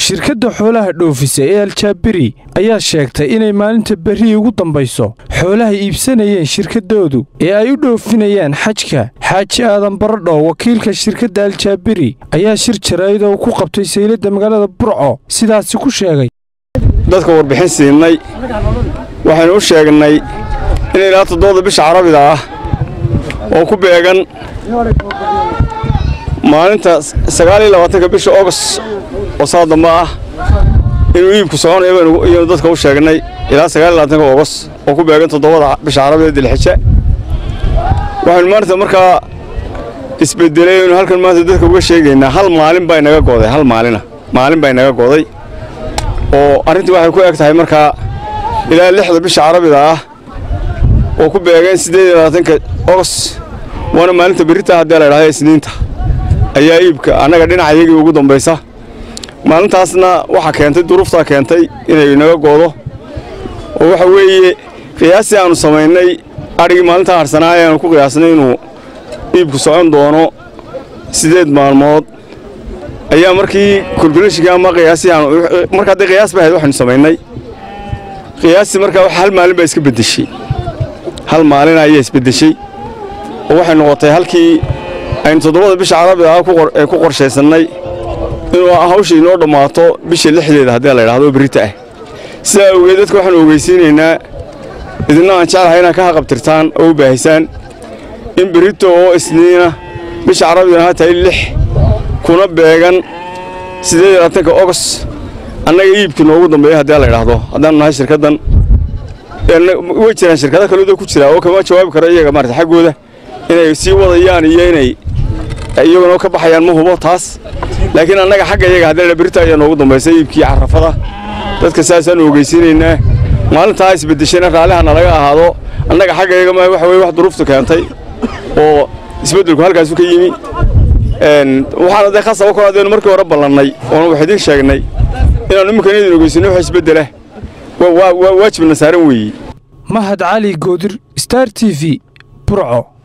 shirkadda xoolaha dhoofisa ee aljaabiri ayaa sheegtay inay maalinta berri ugu dambayso xoolaha iibsanayeen shirkaddoodu ee ay u dhoofinayaan xajka xaaji aadan baradho wakiilka shirkadda aljaabiri ayaa shir jaraa'id oo ku qabtay sayladda magaalada burco sidaasi ku sheegay dadka warbixin siinay waxaynu u sheegnay in ilaa toddobada bisha carabida ah oo ku beegan maalinta sagaaliyo labaatanka bisha ogos oo saa dambe ah inuu iibku soconayo baynu dadka u sheegnay ilaa sagaaliyo labaatanka ogos oo ku beegan toddobada bisha carabida dilxija waxaynu maanta markaa isbedelay aynu halkan maanta dadka uga sheegaynaa hal maalin baa inaga gooday hal maalina maalin baa inaga gooday oo arrintii waxay ku eg tahay markaa ilaa lixda bisha carabida ah oo ku beegeen siddeed iyo labaatanka ogos waana maalinta berrita haddii la idhahda isniinta ayaa iibka annaga dhinacayagii ugu dambaysa maalintaasna waxaa keentay duruuftaa keentay inay inaga goodo oo waxa weeye qiyaastii aannu samaynay adhigii maalintaa harsanaa ayaannu ku qiyaasnay inuu iibku socon doono siddeed maalmood ayaa markii kolkulashinkii ama qiyaastii aanu marka haddii qiyaas ba ahayd waxaynu samaynay qiyaastii markaa hal maalin baa iska beddeshay hal maalin ayaa isbeddeshay oo waxay noqotay halkii aynu toddobada bisha carabida ah ee ku qorshaysannay inuu hawsha inoo dhammaato bisha lixdeeda haddii la yidhahdo berrita ah sidaa awgeed dadka waxaanu ogeysiinaynaa idinna aan jeclahay inaad ka haqabtirtaan oo u baahisaan in berrito oo isniina bisha carabidana ha tahay lix kuna beegan siddeed iyo labaatanka ogos annaga iibkii noogu dambeeya haddii la yidhaahdo haddaanu nahay shirkaddan way jiraan shirkado kalooda ku jira oo kama jawaabi karo iyaga maarata xaggooda inay sii wadayaan iyo inay iyaguna ka baxayaan ma hubo taas laakiin annaga xagga iyaga haddii berita ayaa noogu dambaysa iibkii carrafada dadka saasaanu ogeysiinaynaa maalintaa isbeddeshayna raalliha nalaga ahaado annaga xagga iyaga ma waxa weye wax duruuftu keentay oo isbeddelku halkaasu ka yimi waxaana dee khasaba kor haddaynu markii hore ballannay oona wax idiin sheegnay inaannu imminkan idin ogeysinno wax isbeddela waa waajibna saaran weeye mahad cali goodir star t v burco